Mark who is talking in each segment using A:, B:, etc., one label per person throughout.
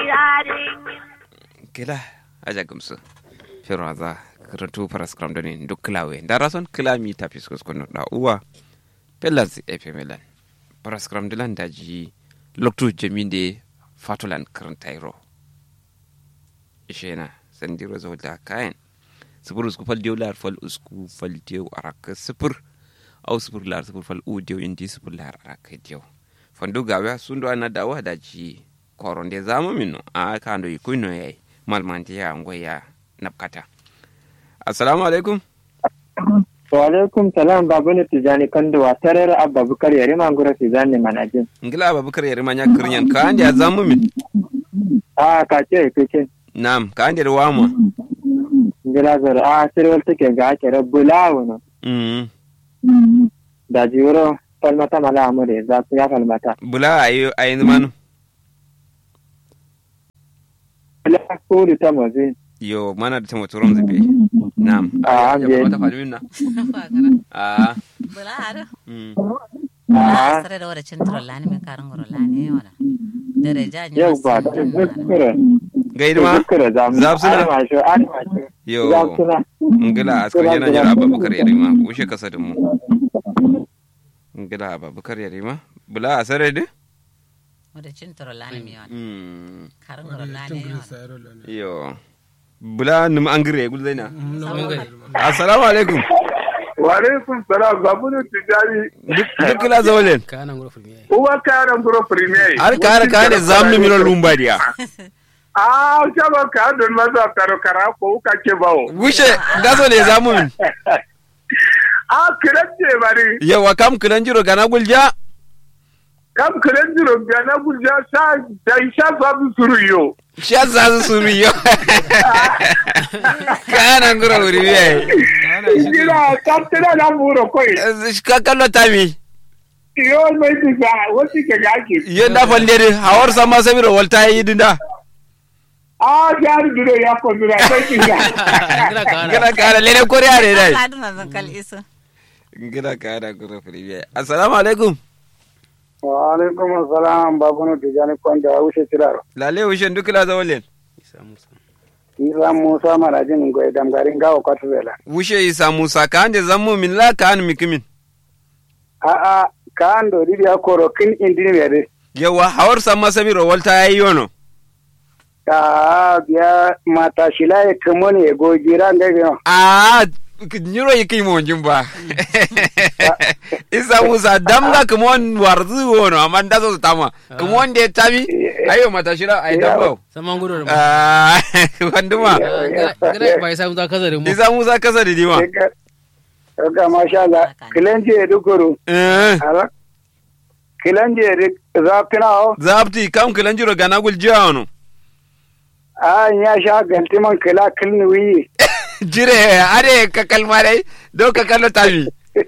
A: kila aja gamsu firo za karantu faras kram da ne duk kilawe da rason kilami ta fi sukus kunu da uwa pelas efe melan faras kram dilan da ji loktu jamin de fatulan karantairo ishena sandiro zo da kayan sifir usku fal diyo lar fal usku fal diyo araka sifir au sifir lar sifir fal u diyo indi sifir lar araka diyo fandu gawa sundu ana dawa da ji koron de zamu minno a kando ikuino yayi malmanti ya ngoya napkata assalamu alaikum
B: wa alaikum salam babu ne tijani kanduwa tarar abba bukar yare mangura tijani manajin
A: ngila ababakar yare manya kirnyan ka ande ya zamu min
B: a ka ce kike
A: nam ka ande da wama
B: ngila zar a sirwal take ga ake rabbula wono
A: mm
B: da jiwuro falmata mala amure za su ya falmata
A: bula ayi ayi manu
B: la kuru ta mazi
A: yo mana da tamo turon zabe nam
B: a
A: ya
B: anje
A: mata falmin na a
C: bula hado
A: mm
B: a
C: sare da wada cintro lani min karan goro lani wala dare ja ni
B: yau ba ta zukkura
A: gaidi ma
B: zukkura za mu
A: Zab suna?
B: ana ma shi ana ma shi
A: yo
B: za su na
A: ngila askar yana jira ababakar yare ma ushe kasa da mu ngila ababakar yare ma bula asare de
C: wada cintro lani mi wala
A: mm
C: karan goro lani wala
A: yo bula num angire gul zaina assalamu alaikum
D: Waalaikum salam babunu tijari
A: duk duk la zawlen
E: kana ngoro fulmi ai
D: uwa kara ngoro premier
A: har kare kare zamnu mino lumba dia
D: ah chaba ka don maza karo kara ko ka ke bawo
A: wushe gaso ne zamu min
D: ah kiranje bari
A: yawa kam kilan jiro gana gulja
D: kam kiranje ro gana gulja sa da isha babu suru yo
A: sha za su suru yo kana ngura wuri ye
D: Gira kaptena na muro koi
A: ka kallo tami
D: yo mai disa wasi ke gaki
A: yo da fallere hawar sama sabiro walta yi dinda
D: ah jar duro ya ko duro sai kinga
E: ngila kana
A: gana kare lele koriya ne dai
C: kaduna zan kal iso
A: gina kana ngura wuri ye assalamu alaikum
B: wa alaikum assalam babunu tijani kanduwa wuce tiraro
A: lale wushe duk la zawlen
E: isa musa
B: isa musa manajin goyi damgarin gawa kwatubela
A: wushe isa musa ka ande zammu min la ka an mikimin
B: a a ka an do didi akoro kin indini mere
A: yawa hawar sama sabiro walta yi yono
B: ka biya mata shila ya kamo ne ya gojira ngege no
A: a nyiro yi kai mon jumba isa musa damga kumon warzu wono amma da zo tama kumon de tami ayo mata shira ai dambo
E: sama ngoro da
A: ah wanduma
E: ngila ba isa musa kaza da mu
A: isa musa kasa da dima
B: ga masha Allah kilanje ya dukuru
A: eh
B: ala kilanje ya zafina o
A: zapti kam kilan jiro gana gul jiano
B: a ya sha galtiman kila kilni wiyi
A: jire are ka kalma dai do ka kallo tami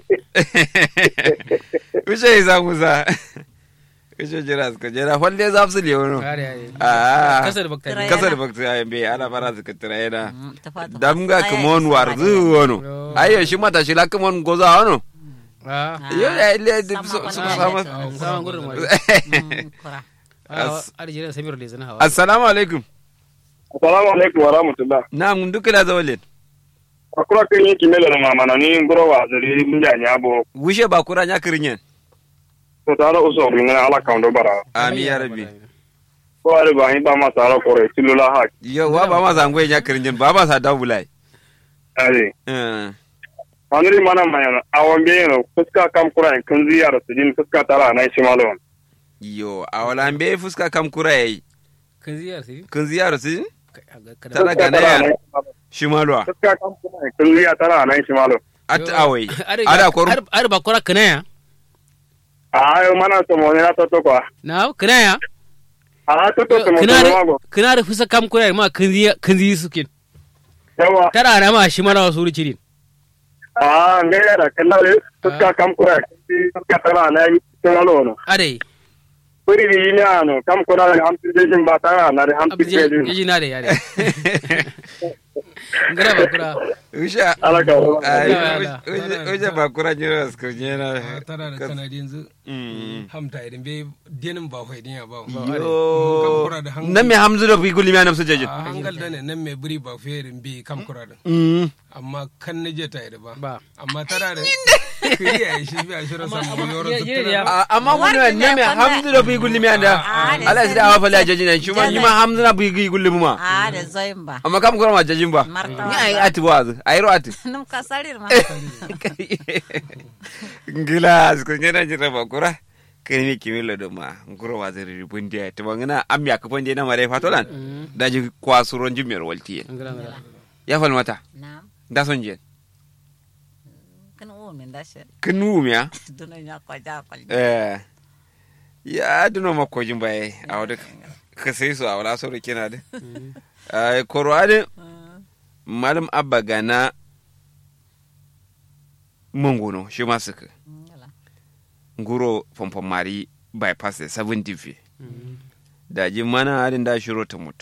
A: Ushe isa musa Ushe jira suka jira falle zapsu le wono
E: kare ai
A: ah
E: kasa da baktari
A: kasar bakta ya be ana fara suka tira yana
C: ta fata
A: damga kumon warzu wono ayo shi mata shi la kumon goza wono
E: ah
A: yo ya ile
C: Sama
A: su
C: kwana
A: su
C: da
A: sama
C: ta-
E: sama ngoro ma
C: kura
E: ah arjira samiro le zana hawa
A: assalamu alaikum
D: assalamu alaikum wa rahmatullah
A: na mun duka la zawalin
D: akura kan yiki mele no mama na ni ngoro wa zari minja nyabo
A: wushe ba kura nya kirinyen
D: to tara uso ngana ala kaundo bara
A: ami ya rabbi
D: ko ari ba ba ma tara kore tilula ha
A: yo wa ba ma zangwe nya kirinyen ba ba sa dawulai
D: ari
A: eh
D: Anuri mana mayana awon beyano fuska kam kura kan ziyara su jin fuska tara na shi malon.
A: yo awala be fuska kam kura yayi
E: kan ziyar sai
A: kun ziyara su
E: kada
A: tana gana ya shimalwa
D: Fuska kam kura kan ziyara tara na shi malon.
A: at awai ada koru
E: ar ba kora kana ya
D: A ayo mana to mo na to to kwa.
E: na kana ya
D: A to to to mo
E: kana
D: to
E: da
D: mago.
E: kana da fusa kam kura ma kan ziya kan ziyi suke
D: Yawa.
E: tara na ma shi mara wasu rucirin
D: A ne ya da kalla fuska kam kura fuska tara na shi malon.
E: are
D: Puri ni ni ano kam kura da hamsi jin ba tara na da hamsi
E: abin
D: jin.
E: yaji na da yare ngara ba kura
A: usha
D: ala ka
A: ai
E: Ala.
A: usha ba kura jira su kunye na
F: tara da kanadi yanzu
A: Mm.
F: hamta idan bai denin ba fai din ya ba
A: yo
F: kura da hangal.
A: nan me hamzu da fi gulmi na su jajin
F: a hangal da ne nan mai buri ba fai irin bai kam kura da
A: Mm.
F: amma kan na je ta yi da ba
E: ba
F: amma tara da kiri ya yi shi bi a shirin samu wani wurin
E: ye- ye-
F: sutura
E: ya-
A: A- amma wani
C: Wanda
A: ne me
C: ne
A: hamzu da fi gulmi da
C: Ah, da
A: Allah sai da awa fala jajin nan shi ma ni ma hamzu na fi gulmi ma
C: a da zoyin ba
A: amma kam kura ma jajin ba
C: Martawa
A: ni ai
C: ba.
A: ati wazu ai ro ati
C: num ka sarir ma
A: ngila su kunye na jira ba kura kai mi kimi lo do ma nguro wa zari ribun dia to bangana am ya kafon dia na mare fatolan da ji kwasuron jimiyar walti
E: ngara ngara
A: ya fal mata
C: na'am
A: da son je
C: kan o min da shi
A: kinu miya
C: duno nya ko ja ko
A: eh ya duno mako jin baye a wadda ka sai su a wala sauri kina da ai korwade malam abba gana mangono shi ma suka nguro pompon mari bypass da 70 fi da ji mana halin da shiro ta mutu